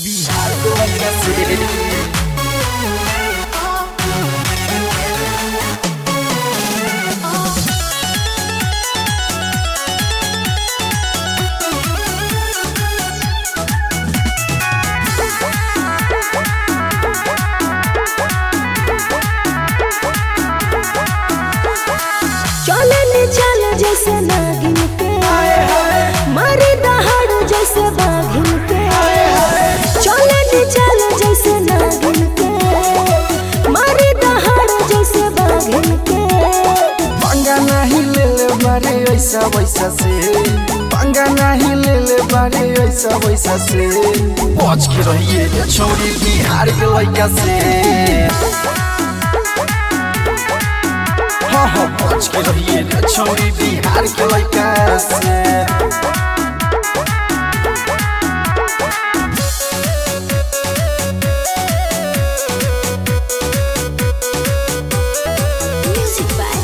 बिहार के लइका से चले ले चल जैसे नागिन के मारे दहाड़ जैसे बाघिन के चले ले चल जैसे नागिन के मारे दहाड़ जैसे बाघिन के पंगा नहीं ले ले बारे ऐसा वैसा से पंगा नहीं ले ले बारे ऐसा वैसा से बच के रहिए रे छोरी बिहार के लइका से हाँ हाँ बच के रहिए रे छोरी बिहार के लइका से म्यूजिक बाय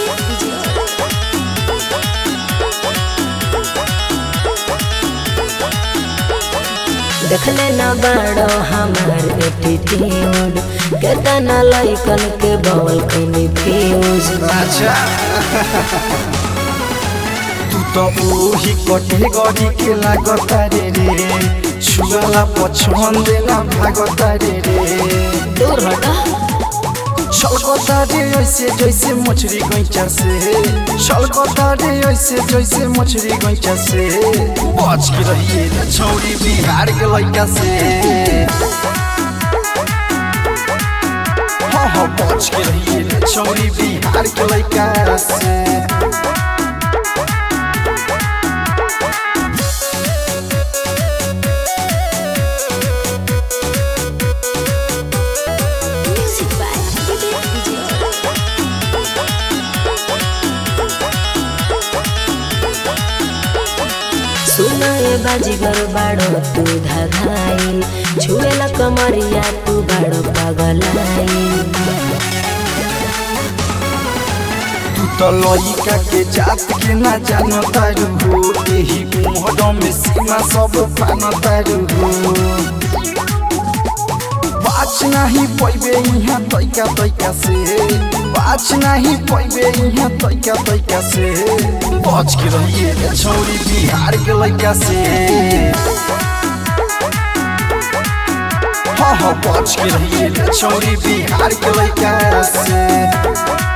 देखले न बड़ो हमार एटीट्यूड केतना लइकन के बॉल कनी फ्यूज अच्छा तू तो ओही कैटेगरी के लागता रे रे छुआला पछन देना भागता रे रे दूर हटा छलकता रे ऐसे जैसे मछली गैचा से छलकता रे ऐसे जैसे मछली गैचा से बच के रहिए रे छौरी बिहार के लइका से हाँ हाँ बच के रहिए रे छौरी बिहार के लइका से म्यूजिक बाय सुनाए बाजीगर बाड़ो तू धधाइल छुएला कमरिया तू बाड़ो पगलाइल तू तो लइका के जात के ना जान तारू हो एही उम्र में सीमा सब पान तारू हो बाच नहीं पैबे यहाँ तैका तैका से बाच नहीं पैबे यहाँ तैका तैका से बच के रहिए रे छौरी बिहार के लइका से हाँ हाँ बच के रहिए रे छौरी बिहार के लइका से